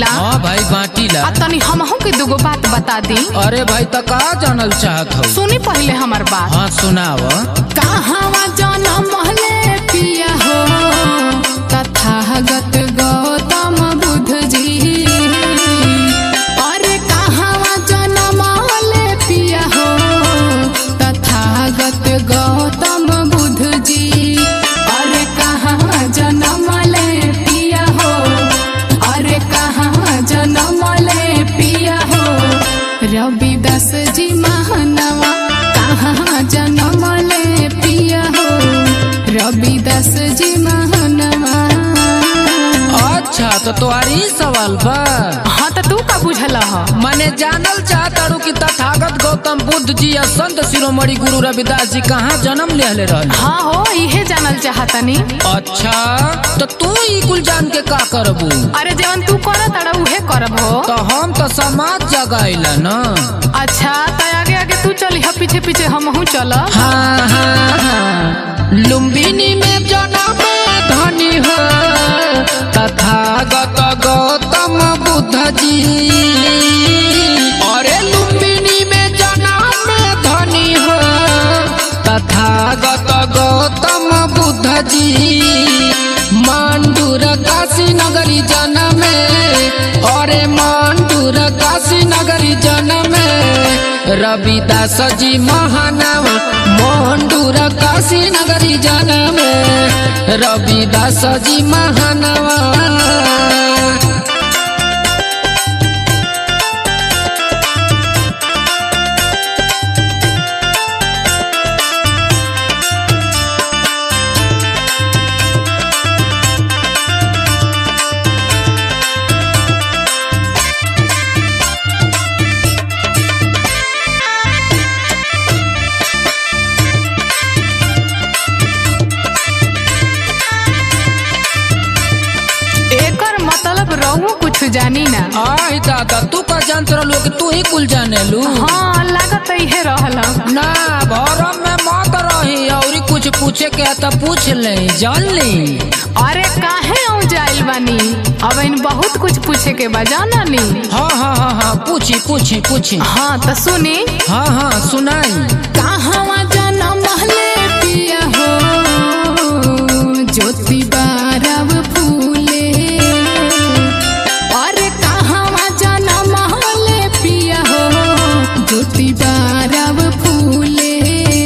बांटीला हाँ भाई बाटीला आ तनी हमहू के दूगो बात बता दी अरे भाई तो का जानल चाहत हो सुनी पहले हमार बात हाँ सुनाव कहावा जनम ले पिया हो तथागत गौतम बुद्ध जी अरे कहावा जनम ले पिया हो तथागत गौतम बुद्ध जी अरे कहाँ जनम ले पिया हो अरे कहाँ जनम ले पिया हो रविदास जी महानवा कहाँ जनम ले पिया हो रविदास जी महानवा अच्छा तो तुम्हारी सवाल बा हाँ तो तू का बुझल ह मैंने जानल चाहतारू कि तथागत गौतम बुद्ध जी या संत शिरोमणि गुरु रविदास जी कहाँ जन्म लेले रहले हाँ हो इहे जानल चाहतनी अच्छा तो तू ई कुल जान के का करबू अरे जवन तू कर तड़ा उहे करब हो तो हम तो समाज जगाइला न अच्छा तो आगे आगे तू चली ह पीछे पीछे हमहू चल हाँ हाँ हाँ लुम्बिनी में जन्म धनी हो तथागत गौतम बुद्ध जी अरे लुम्बिनी में जन्म धनी हो तथागत गौतम बुद्ध जी मांडूर काशी नगरी जनमे अरे मांडूर काशी नगरी जनमे रविदास जी महानव मांडूर काशी नगरी जनमे रविदास जी महानवा एकर मतलब रहू कुछ जानी ना आई दादा तू का जानत रहलू कि तू ही कुल जाने लू हाँ लागत इहे रहल ना भरम में मत रही और कुछ पूछे के है तो पूछ ले जान ली अरे काहे औ जाइल बानी अब इन बहुत कुछ पूछे के बा जाना नी हाँ हाँ हाँ हाँ पूछी पूछी पूछी हाँ तो सुनी हाँ हाँ सुनाई कहाँ जनम ले पिया हो ज्योति बारव फूले अरे कहाँ जनम ले पिया हो ज्योति बारव फूले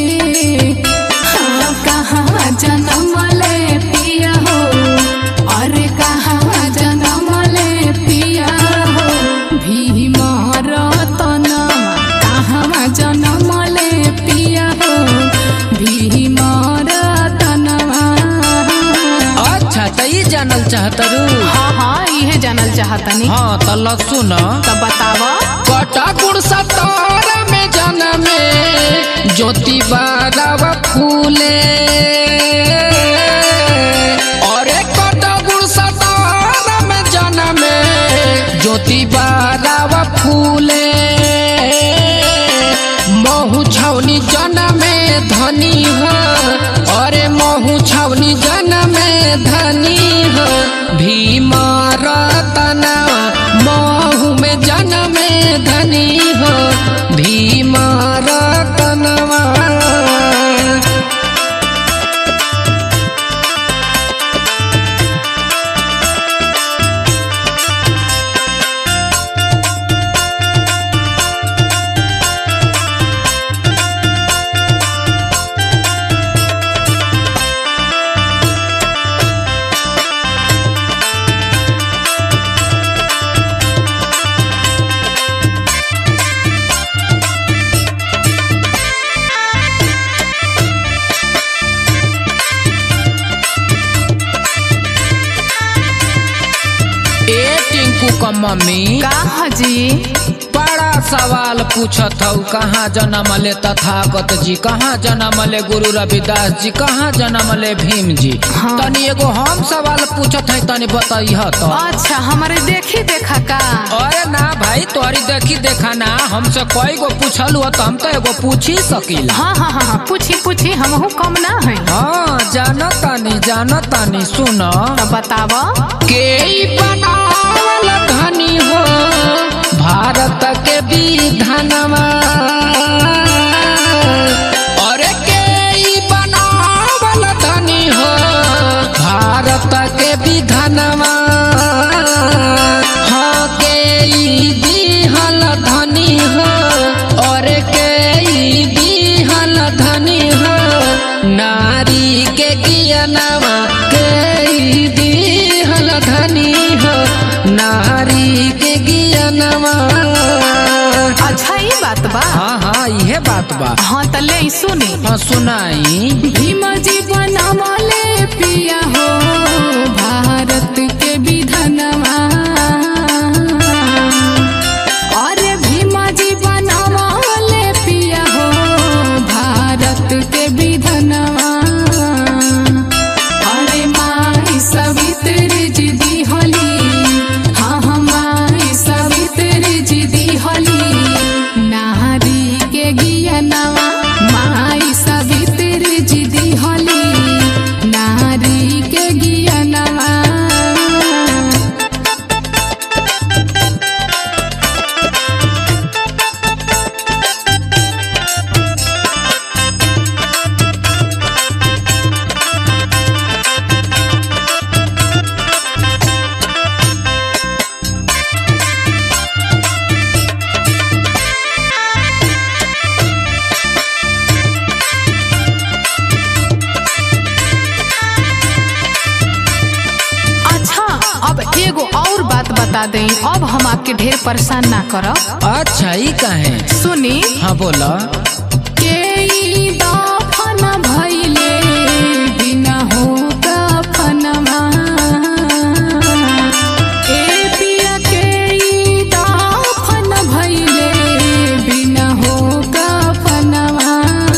हाँ कहाँ जनम ले पिया हो अरे कहाँ जनम ले पिया हो भीम रतनमा कहाँ जनम ले पिया हो भीम रतनमा अच्छा तो ये जानल चाहतरू हाँ हाँ इहे जानल चाहतनी हाँ तो ल सुन तो बताव कटा गुड़ सतार में जनमे ज्योति बारव फूले अरे कटा गुड़ सतार में जनमे ज्योति बारव फूले महू छौनी जनमे धनी हो अरे महू छौनी जनमे धनी हो भीम रतना महू में जनमे धनी हो भीम रतनवा ए टिंकू का मम्मी का हजी बड़ा सवाल पूछत हूँ कहाँ जन्म ले तथागत जी कहाँ जन्म ले गुरु रविदास जी कहाँ जन्म ले भीम जी हाँ। तनी एगो हम सवाल पूछत है तनी बताइह तो अच्छा हमारे देखी देखा का अरे ना भाई तोहरी देखी देखा ना हमसे कई गो पूछलू तो हम तो एगो पूछ ही सकीला हाँ हाँ हाँ हाँ पूछी पूछी हमहू कम ना है हाँ जानो तानी जानो तानी सुनो तो बताव के ई बनावल धनी अच्छा ई बात बा हाँ हाँ इहे बात बा हाँ त ले सुनी हाँ सुनाई भीम जी बनवले पिया हो भारत के विधनवा अरे भीम जी बनवले पिया हो भारत के विधनवा अरे माई सवित्री जी दिहली हाँ हाँ माई सवित्री जी दिहली नारी के गियनवा माई सवित्री जी दिहली नारी के गियनवा अच्छा अब एगो और बात बता दें अब हम आपके ढेर परेशान ना करब अच्छा ई काहे सुनी हाँ बोला के ई दफन भइले बिना हो कफनवा ए पिया के ई दफन भइले बिना हो कफनवा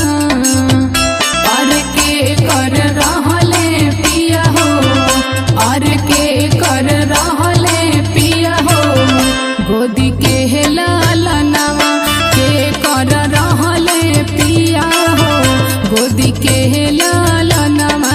और के कर रहले पिया हो और के कर रहले पिया हो गोदी के लालनवा के कर रहले पिया हो गोदी के लालनवा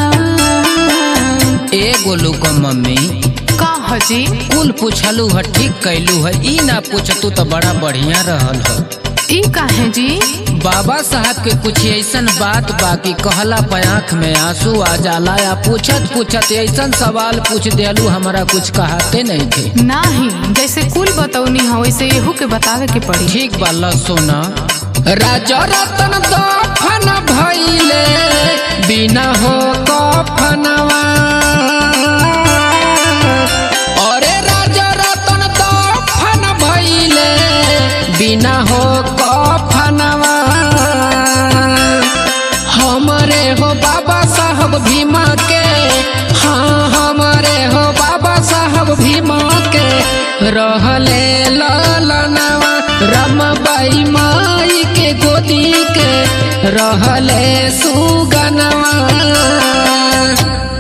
ए गोलू को मम्मी का हजी कुल पूछलू है ठीक कैलू है ई ना पूछतू तो बड़ा बढ़िया रहल है ई काहे जी बाबा साहब के कुछ ऐसन बात बाकी कहला पे आँख में आंसू आ जाला या पूछत पूछत ऐसन सवाल पूछ देलू हमारा कुछ कहते नहीं थे नाही जैसे कुल बतौनी हो वैसे एहू के बतावे के पड़ी ठीक बा लो सोना राजा रतन दफन भइले बिना हो कफनवा अरे राजा रतन दफन भइले बिना हो कफनवा हमरे हो बाबा साहब भीमा के हाँ हमरे हो बाबा साहब भीमा के रहले ललनवा रमबाई माई के गोदी के रहले सुगनवा